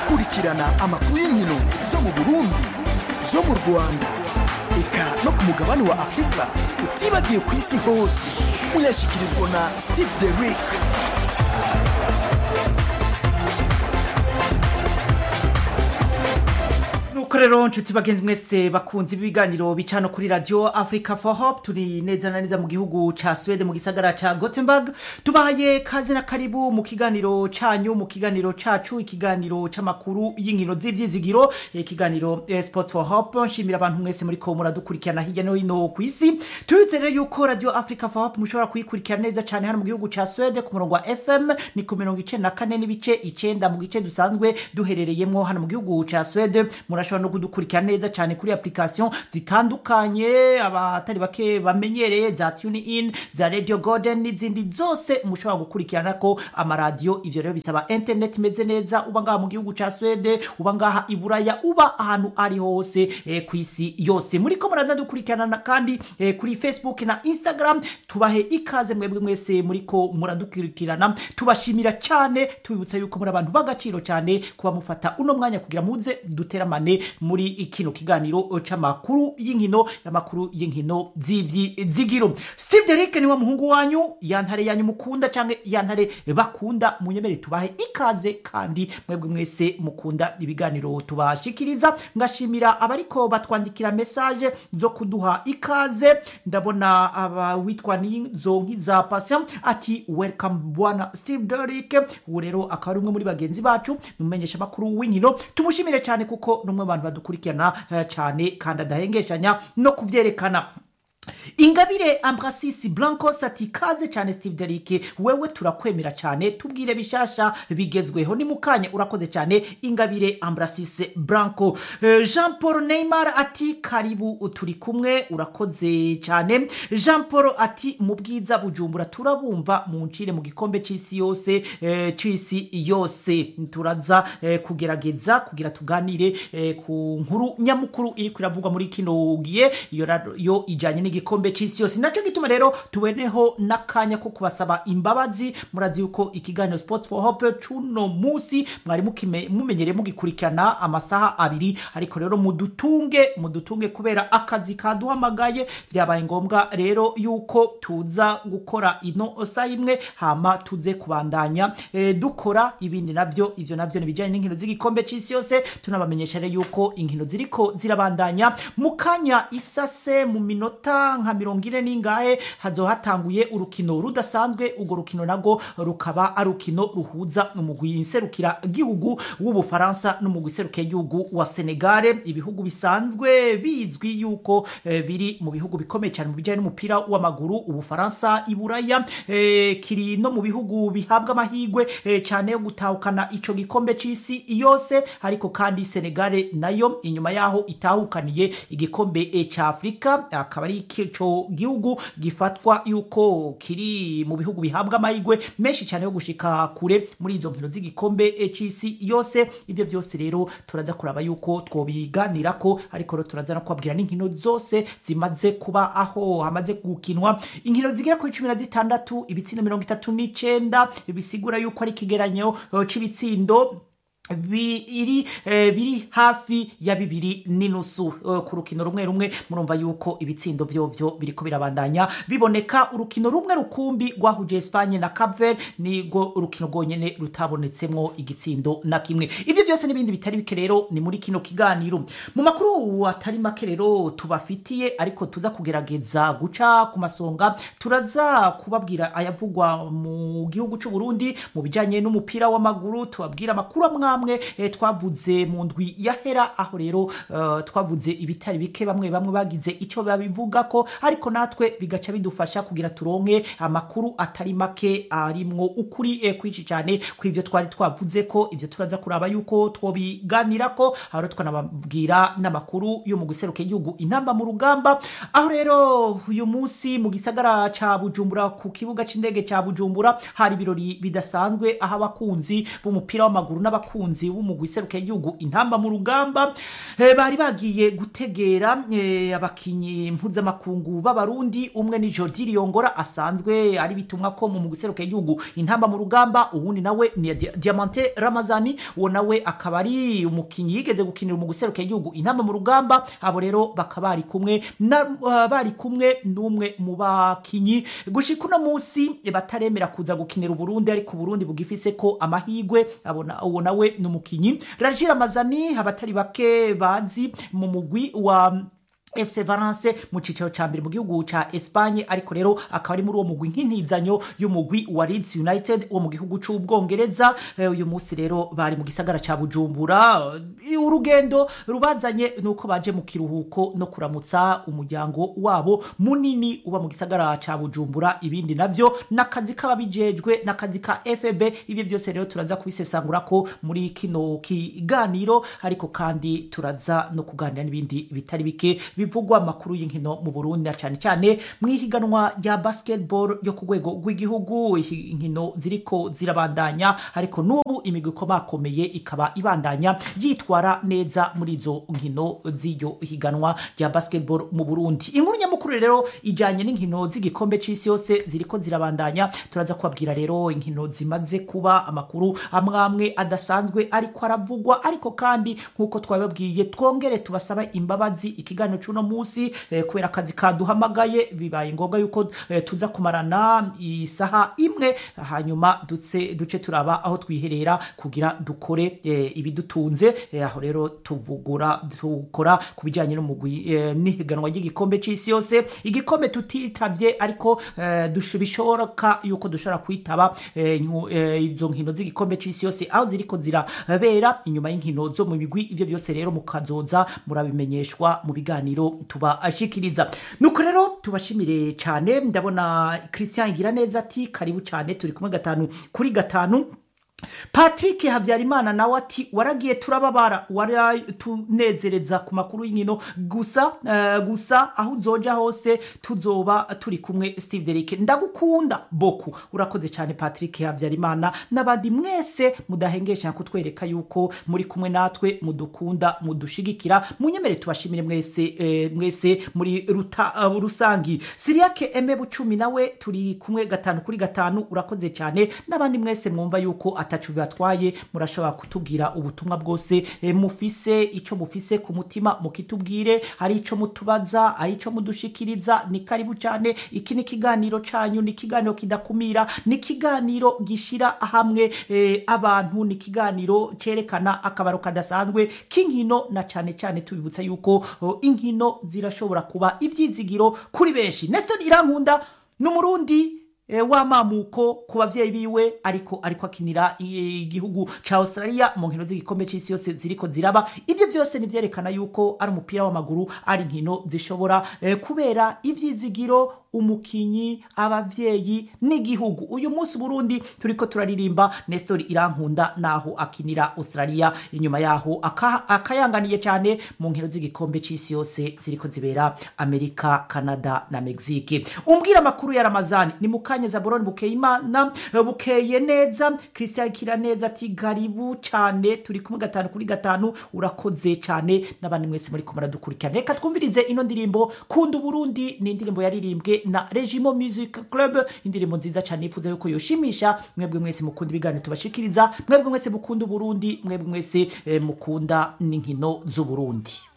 kurikirana amakuru y'inkino zo mu burundi zo mu rwanda eka no ku mugabane wa afurika utibagiye ku isi hose muyashyikirizwa na steve derick nuko rero nshuti bagenzi mwese bakunze ibiganiro bica no kuri radio africa for hope turi neza na neza mu gihugu ca swede mu gisagara ca gothenburg tubahaye kazi na karibu mu kiganiro canyu mu kiganiro cacu ikiganiro c'amakuru y'inkino z'ivyizigiro eh, ikiganiro eh, sport for hope nshimira abantu mwese muri ko muradukurikirana hirya no hino ku isi tubitse rero yuko radio africa for hope mushobora kuyikurikirana neza cane hano mu gihugu ca swede ku murongo wa fm ni ku mirongo icenda na kane n'ibice icenda mu gice dusanzwe duherereyemwo hano mu gihugu ca swede murashobora no kudukurikira neza cyane kuri application zitandukanye abatari bake bamenyereye za tune in za radio golden n'izindi zose mushobora gukurikirana ko amaradiyo ivyo rero bisaba internet imeze neza uba ngaha mu gihugu ca swede uba ngaha i buraya uba ahantu ari hose eh, ku isi yose muriko muradadukurikirana kandi eh, kuri facebook na instagram tubahe ikaze mwebwe mwese muriko muradukurikirana tubashimira cyane tubibutsa yuko muri abantu b'agaciro cyane kuba mufata uno mwanya kugira muze duteramane muri kino kiganiro c'amakuru y'inkino y'amakuru y'inkino z'ivyizigiro steve derek niwe muhungu wanyu yantare yanyu mukunda canke yantare bakunda munyemere tubahe ikaze kandi mwebwe mwese mukunda ibiganiro tubashikiriza ngashimira abariko batwandikira message zo kuduha ikaze ndabona abawitwa nizonkiza patient ati welcome bwana steve derek ubu rero akaba ari umwe muri bagenzi bacu numenyesha amakuru w'inkino tumushimire cyane kuko numwe abantu badukurikirana eh, cyane kandi adahengeshanya no kuvyerekana ingabire ambrasisi blancos ati kaze cyane steve derike wewe turakwemera cyane tubwire bishasha bigezweho ni mukanya urakoze cyane ingabire ambrasisi blanco Eh, jean paul neymar ati karibu turi kumwe urakoze cyane jean paul ati mu bwiza bujumbura turabumva mu ncire mu gikombe c'isi yose eh, c'isi yose turaza eh, kugerageza kugira tuganire eh, ku nkuru nyamukuru iri kwiravugwa muri kino gihe iyo rero- yo ijanye n'igikombe c'isi yose naco gituma rero tuboneho n'akanya ko kubasaba imbabazi murazi yuko ikiganiro sport for hope cuno musi mwari mukime- mumenyereye mugikurikirana amasaha abiri ariko rero mudutunge mudutunge kubera akazi kaduhamagaye vyabaye ngombwa rero yuko tuza gukora ino sa imwe hama tuze kubandanya eh, dukora ibindi navyo ivyo navyo nibijanye n'inkino z'igikombe c'isi yose tunabamenyesha rero yuko inkino ziriko zirabandanya mu kanya isase mu minota nka mirongo ine n'ingahe hazoba hatanguye urukino rudasanzwe urwo rukino nago rukaba ari urukino ruhuza umugwi nserukira gihugu w'ubufaransa n'umugwi nserukira gihugu wa senegale ibihugu bisanzwe bizwi yuko eh, biri mu bihugu bikomeye cyane mu bijyanye n'umupira w'amaguru ubufaransa iburaya eh, kiri no mu bihugu bihabwa amahirwe eh, cyane yo gutahukana ico gikombe c'isi yose ariko kandi senegale nayo inyuma yaho itahukaniye igikombe eh, ca afurika akaba ari ico gihugu gifatwa yuko kiri mu bihugu bihabwa amahirwe menshi cyane yo gushika kure muri izo nkino z'igikombe eh, c'isi yose ibyo byose rero turaza kuraba yuko twobiganirako ariko rero turaza no kubabwira n'inkino zose zimaze kuba aho hamaze gukinwa inkino zigera kuri cumi na zitandatu ibitsindo mirongo itatu n'icenda bisigura yuko ari ikigeranyo eh, c'ibitsindo biri eh, biri hafi ya bibiri n'inusu eh, ku rukino rumwe rumwe murumva yuko ibitsindo vyovyo biriko birabandanya biboneka urukino rumwe rukumbi rwahuje Espagne na Cape Verde nigo urukino rwonyene rutabonetsemwo igitsindo na kimwe ivyo vyose n'ibindi bitari bike rero ni muri kino kiganiro mu makuru atari make rero tubafitiye ariko tuza kugerageza guca ku masonga turaza kubabwira ayavugwa mu gihugu c'u Burundi mu bijanye n'umupira w'amaguru tubabwira amakuru amwe amwe eh, twavuze mu ndwi yahera aho rero eh, twavuze ibitari bike bamwe bamwe bagize ico babivuga ko ariko natwe bigaca bidufasha kugira turonke amakuru atari make arimwo ukuri eh, kwinshi cyane kw'ivyo twari twavuze ko ivyo turaza kuraba yuko twobiganirako aho rero twanababwira n'amakuru yo mu guseruka igihugu intamba mu rugamba aho rero uyu munsi mu gisagara ca Bujumbura ku kibuga c'indege ca Bujumbura hari ibirori bidasanzwe aho abakunzi b'umupira w'amaguru n'abakunzi abakunzi b'umugwi seruka igihugu intamba mu rugamba eh, bari bagiye gutegera eh, abakinyi mpuzamakungu b'abarundi umwe ni Jordi Riongora asanzwe ari bitumwa ko mu mugwi seruka igihugu intamba mu rugamba uwundi nawe ni Dia- Diamante Ramazani uwo nawe akaba ari umukinyi yigeze gukinira mu guseruka igihugu intamba mu rugamba abo rero bakaba bari kumwe na uh, bari kumwe n'umwe mu bakinyi gushika uno munsi eh, bataremera kuza gukinira Uburundi ariko Uburundi bugifise ko amahigwe abona uwo nawe ni umukinyi Rajira Ramazani abatari bake bazi mu mugwi wa FC Valence mu cicaro ca mbere mu gihugu ca Espagne ariko rero akaba ari muri uwo mugwi nk'intizanyo y'umugwi wa Leeds United wo mu gihugu c'ubwongereza Eh, uyu munsi rero bari mu gisagara ca Bujumbura Eh, urugendo rubazanye nuko baje mu kiruhuko no kuramutsa umuryango wabo munini uba mu gisagara ca Bujumbura ibindi navyo n'akazi k'ababijejwe n'akazi ka FB ibyo byose rero turaza kubisesangura ko muri kino kiganiro ariko kandi turaza no kuganira n'ibindi bitari bike bivugwa amakuru y'inkino mu Burundi na cyane cyane mu ihiganwa rya basketball yo ku rwego rw'igihugu ihi- inkino ziriko zirabandanya ariko n'ubu imigwi ikomakomeye ikaba ibandanya yitwara neza muri izo nkino z'iryo higanwa rya basketball mu Burundi inkuru nyamukuru rero ijanye n'inkino z'igikombe c'isi yose ziriko zirabandanya turaza kubabwira rero inkino zimaze kuba amakuru amwe amwe adasanzwe ariko aravugwa ariko kandi nk'uko twababwiye twongere tubasaba imbabazi ikiganiro c'uno munsi eh, kubera akazi kaduhamagaye bibaye ngombwa yuko eh, tuza kumarana isaha imwe hanyuma duce duce turaba aho twiherera kugira dukore eh, ibidutunze eh, aho rero tuvugura tukora ku bijyanye n'umugwi eh, n'ihiganwa ry'igikombe c'isi yose igikombe tutitavye ariko eh, dush- bishoboka yuko dushobora kwitaba eh, nyu- eh, izo nkino z'igikombe c'isi yose aho ziriko zirabera inyuma y'inkino zo mu migwi ivyo byose rero mukazoza murabimenyeshwa mu biganiro tubashikiriza nuko rero tubashimire cyane ndabona christian igira neza ati karibu cyane turi kumwe gatanu kuri gatanu patrick habyarimana nawe ati waragiye turababara waratunezereza ku makuru y'inkino gusa eh, gusa aho uzoja hose tuzoba turi kumwe steve derike ndagukunda boku urakoze cyane patrick habyarimana n'abandi mwese mudahengesha kutwereka yuko muri kumwe natwe mudukunda mudushigikira munyemere tubashimire mwese eh, mwese muri ruta, uh, rusangi siriyake eme bucumi nawe turi kumwe gatanu kuri gatanu urakoze cyane n'abandi mwese mwumva yuko atacu bibatwaye murashobora kutubwira ubutumwa bwose eh, mufise ico mufise ku mutima mukitubwire hari ico mutubaza hari ico mudushikiriza ni karibu cyane iki ni ikiganiro canyu ni ikiganiro kidakumira ni ikiganiro gishira hamwe eh, abantu ni ikiganiro cerekana akabaro kadasanzwe k'inkino na cane cane tubibutsa yuko oh, inkino zirashobora kuba ivyizigiro kuri benshi Nestor Irankunda n'umurundi e, w'amamuko ku bavyeyi biwe ariko ariko akinira i- igihugu ca Australia mu nkino z'igikombe c'isi yose ziriko ziraba ivyo vyose nivyerekana yuko ari umupira w'amaguru ari inkino zishobora e, kubera ivyizigiro umukinyi abavyeyi n'igihugu uyu munsi Burundi turiko turaririmba Nestor Irankunda naho akinira Australia inyuma yaho aka- akayanganiye cyane mu nkino z'igikombe c'isi yose ziriko zibera Amerika Canada na Mexique umbwira amakuru ya Ramazani ni mukanye Zaburoni bukeye imana bukeye neza Christian Kiraneza ati garibu cyane turi kumwe gatanu kuri gatanu urakoze cyane n'abandi mwese muri kumara dukurikirana reka twumvirize ino ndirimbo kunda Burundi ni indirimbo yaririmbwe na Regimo Music Club indirimbo nziza cyane yifuza yuko yoshimisha mwebwe mwese mukunda ibiganiro tubashikiriza mwebwe mwese mukunda Burundi mwebwe mwese eh, mukunda n'inkino z'Uburundi